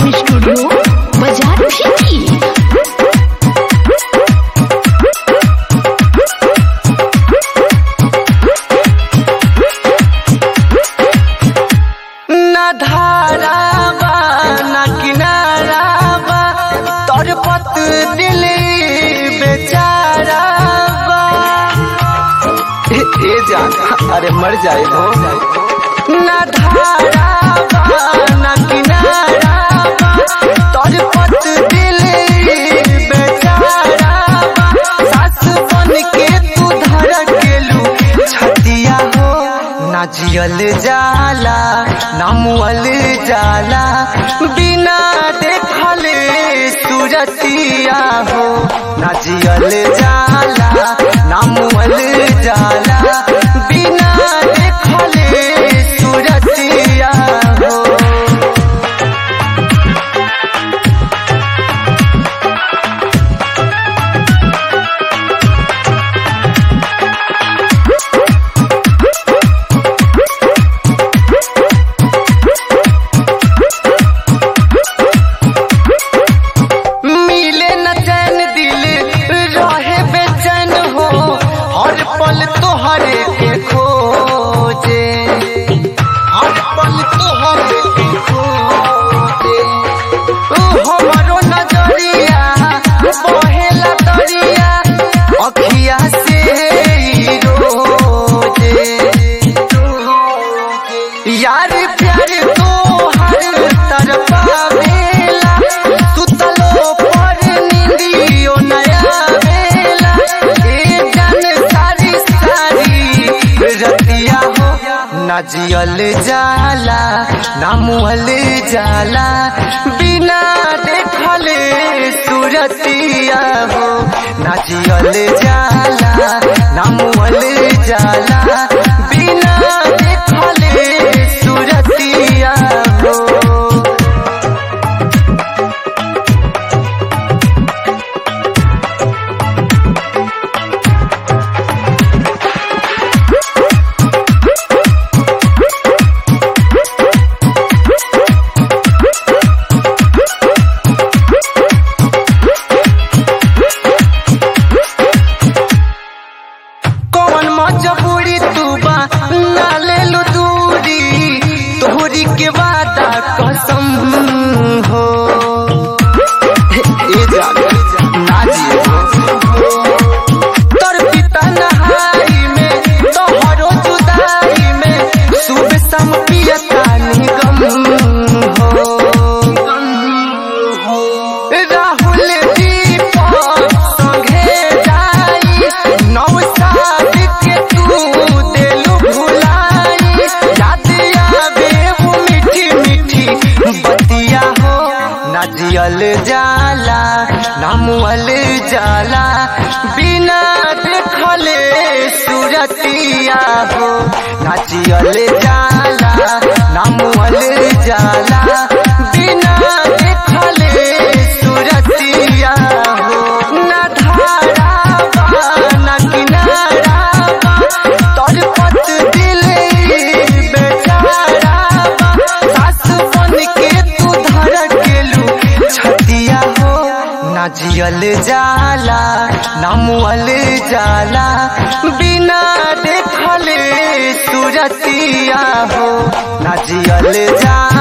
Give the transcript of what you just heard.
recording studio बाजार भी ना धारा बा ना किनारा बा तोर पत दिल बेचारा बा ए, ए जान अरे मर जाए हो ना धारा बा ना किनारा बा तोर पत दिल बेचारा बा सास बन के तू धड़केलू छतिया हो ना जियल जाला ना मुअल जाला बिना देखल सूरतिया हो ना जियल जाला ना मुअल जाला बिना देखल सूरतिया हो मिले न चैन दिल रहे बेचैन हो हर पल तोहरे के खोजे हर पल तोहरे के खोजे ओ हमरो नजरिया बहेला दरिया अखिया से ही रोजे यार प्यार तो हर तरफा बेला तू तलो पर निंदियो नया बेला ए जान सारी सारी रतिया हो ना जियल जाला ना मुहल जाला बिना देखल सूरतिया हो ना जियल जाला ना मुहल जाला बिना देखल सूरतिया हो कौन मजबूरी तू बा ना ले लो दूरी तोहरी के वादा कसम हो ए जान ना जियो तोर पिता नहाई में तोहरो जुदाई में सुबह शाम पियता निगम हो राहुल दीपक संगे जाई नौसाद के तू दिल भुलाई याद आवे वो मीठी मीठी बतिया हो ना जियल जाला ना मुअल जाला बिना देखले सूरतिया हो ना जियल जाला ना मुअल जाला बिना देखले सूरतिया हो ना धारा बा ना किनारा बा तोर पत दिल बेचारा बा सास बन के तू धड़केलू छतिया हो ना जियल जाला ना मुअल जाला बिना देखल सूरतिया हो ना जियल जाला